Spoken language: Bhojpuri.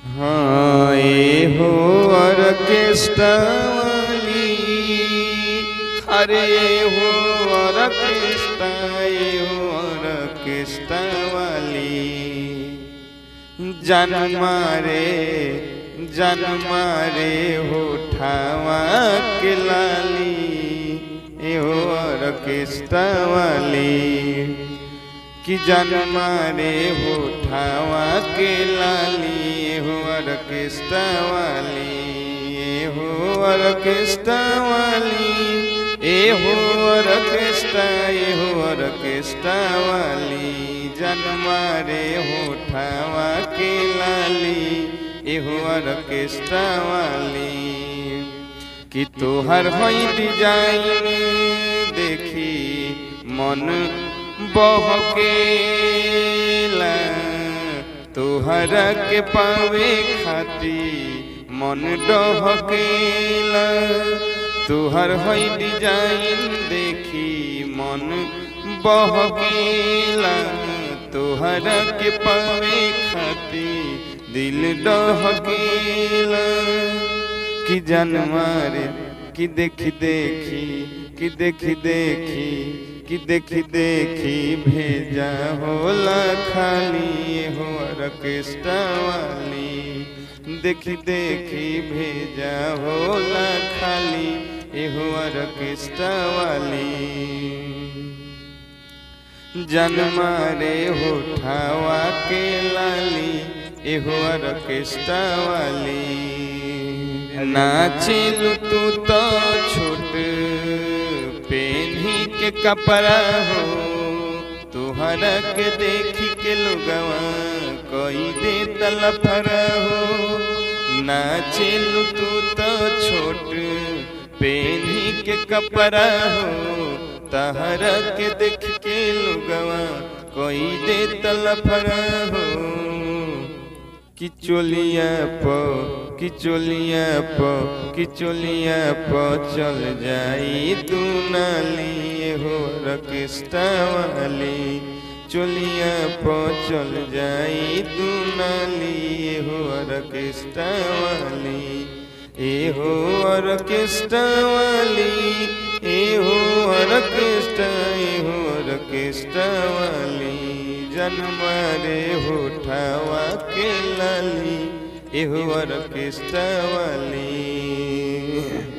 हाँ ए हो ऑर्केस्ट्रा वाली अरे ए हो ऑर्केस्ट्रा ए हो ऑर्केस्ट्रा वाली जन मारे जन मारे होठावा के लाली ए हो ऑर्केस्ट्रा वाली कि जन मारे होठावा के लाली ए हो ऑर्केस्ट्रा वाली ए हो ऑर्केस्ट्रा वाली ए हो ऑर्केस्ट्रा ए हो ऑर्केस्ट्रा वाली जन मारे होठावा के लाली ए हो ऑर्केस्ट्रा वाली कि तोहर हई डिजाइन देखी मन बहकेला तोहरा के पावे खाती मन डहकेला तोहर हई डिजाइन देखी मन बहकेला तोहरा के पावे खाती दिल डहकेला कि जन मारे कि देखी देखी कि देखी देखी कि देखी देखी भेजा होला खाली हो ऑर्केस्ट्रा वाली देखी देखी भेजा होला खाली एहो ऑर्केस्ट्रा वाली जन मारे होठावा के लाली एहो ऑर्केस्ट्रा वाली नाचिलु तू तो छोट पेन्ही के कपड़ा हो तुहरा के देखी के लोगवा कोई दे तलफर हो नाचिलु तू तो छोट पेन्ही के कपड़ा हो तहरा के देख के लोगवा कोई दे तलफर हो कि चोलिया प कि चोलिया प कि चोलिया प चल जाई तू नाली हो रकिस्ता वाली चोलिया प चल जाई तू नाली हो रकिस्ता वाली ए हो ऑर्केस्ट्रा वाली ए हो ऑर्केस्ट्रा ए हो ऑर्केस्ट्रा वाली जनमारे होठावा के लाली एहो ऑर्केस्ट्रा वाली